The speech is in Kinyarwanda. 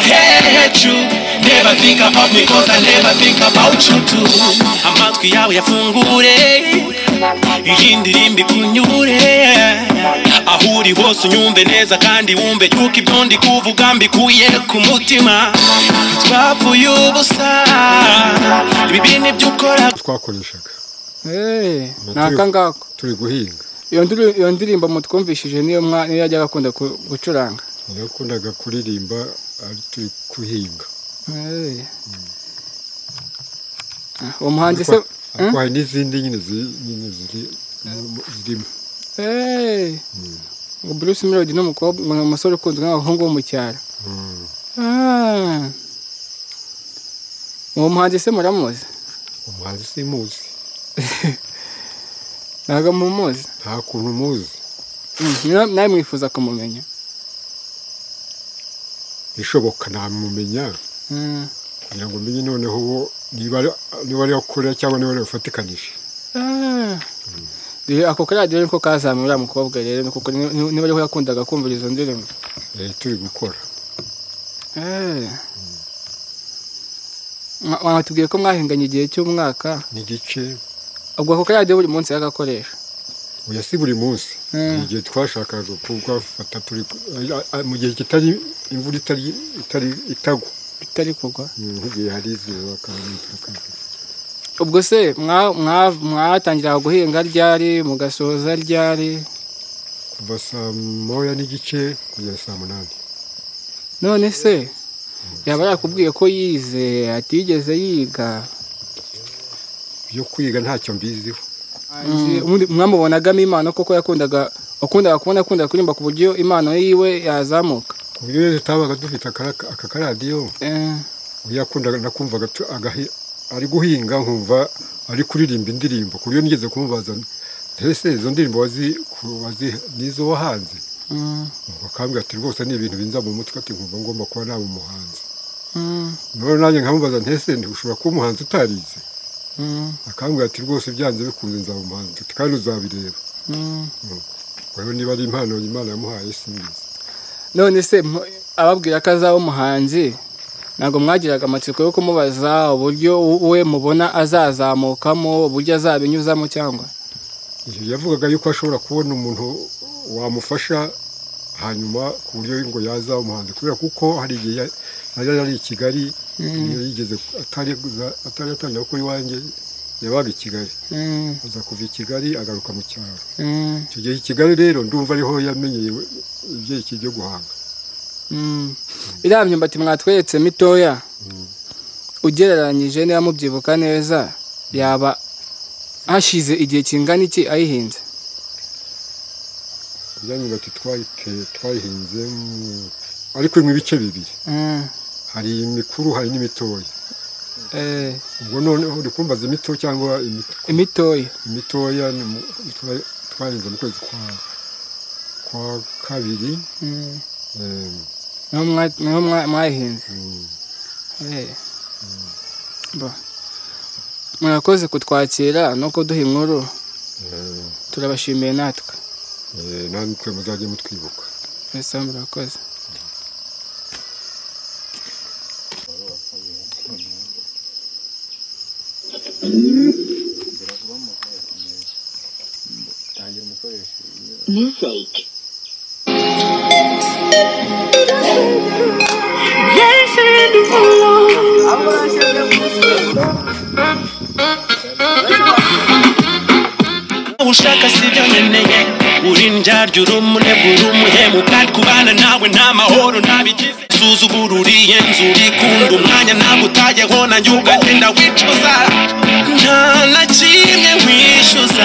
let you Never think about me cause I never think about you too Amatwi yawe yafungure iyi ndirimbo ikunyure aho uri hose unyumve neza kandi wumve yuko ibyo ndi kuvuga mbikuye ku mutima twapfuye ubusa ibi bintu ibyo ukora twakoreshaga Eh, ni turi- aka ngako turi guhinga iyo ndiri- iyo ndirimbo mutwumvishije niyo mwa- niyo yajyaga akunda ku- gucuranga yakundaga kuririmba ari turi guhinga Eh. Ah, uwo muhanzi se Ariko- ariko hari n'izindi nyine ziri- nyine ziri- zirimo Eh. Ngo Bruce Melody ni umukobwa ni umusore ukunzwe n'abahungu bo mu cyaro Ah. uwo muhanzi se muramuzi umuhanzi simuzi ntabwo mumuzi nta kuntu muzi Mm, niyo- nawe mwifuza kumumenya bishoboka namumenya Mm. kugira ngo menye noneho uwo niba ari- niba ariyo akorera cyangwa niba ariyo bafatikanije Ah. Dore ako karadiyo niko kazamuye uriya mukobwa rero ni kuko ni- ni- niba ariho yakundaga kumvira izo ndirimbo Eh, turi gukora Eh. Mwa- mwatubwiye ko mwahinganye igihe cy'umwaka n'igice ubwo ako karadiyo buri munsi yagakoresha oya si buri munsi Mm. Ni igihe twashakaga kugafata turi ari- ari- mu gihe kitari imvura itari itari itagwa bitari kugwa Mm, nk'igihe hari izuba kandi turakabifata. ubwo se mwa- mwa- mwatangira guhinga ryari mugasoza ryari kuva saa moya n'igice kugeza saa munani none se yaba yakubwiye ko yize atigeze yiga byo kwiga ntacyo mbiziho Mm, ubundi mwamubonagamo impano koko yakundaga wakundaga kubona akunda kuririmba ku buryo impano yiwe yazamuka ku buryo rero tutabaga dufite akara- aka karadiyo Eh, yakundaga nakumvaga tu- agahi- ari guhinga nkumva ari kuririmba indirimbo ku buryo nigeze kumubaza ese izo ndirimbo wazi- ku- wazi- nizo wahanze mm, bakambwira ati rwose ni ibintu binza mu mutwe ati nkumva ngomba kuba naba umuhanzi mm, noneho nanjye nkamubaza ntese ushobora kuba umuhanzi utarize mm, akambwira ati rwose byanze bikunze nzaba umuhanzi ati kandi uzabireba mm. Ubwo rero niba ari impano imana yamuhaye simbizi none se mu- ababwira ko azaba umuhanzi ntabwo mwagiraga amatsiko yo kumubaza uburyo u- we mubona azazamukamo uburyo azabinyuzamo cyangwa Iyo yavugaga yuko ashobora kubona umuntu wamufasha hanyuma ku buryo ngo yaza umuhanzi kubera kuko hari igihe ya- yari ari i Kigali iyo yigeze atari atari yatangira gukora iwanjye yabaga i Kigali Mm, aza kuva i Kigali agaruka mu cyaro mm, icyo gihe i Kigali rero ndumva ariho yamenyeye ibyerekeye byo guhanga mm. iriya myumbati mwatweretse mitoya ugereranyije niba mubyibuka neza yaba hashize igihe kingana iki ayihinze byanyu bati twayiteye twayihinze mu- ariko mu ibice bibiri Mm, hari imikuru hari n'imitoya eh, ubwo noneho uri kumbaza imito cyangwa imikuru imitoya imitoya ni mu- twa- twahinze mu kwezi kwa kwa kabiri Mm, em, niho mwa- niho mwa- mwayihinze mm, Eh. Bo. murakoze kutwakira no kuduha inkuru em, turabashimiye natwe eh, namwe muzajye mutwibuka mbese murakoze Music. ushaka si byo nkeneye uri ndyarya uri umunebwe uri umuhemuka kubana nawe nta mahoro nabigize suzugura uriye nzu urikunda umwanya ntabwo utajyaho nanjye ukagenda wicuza nta na kimwe wishyuza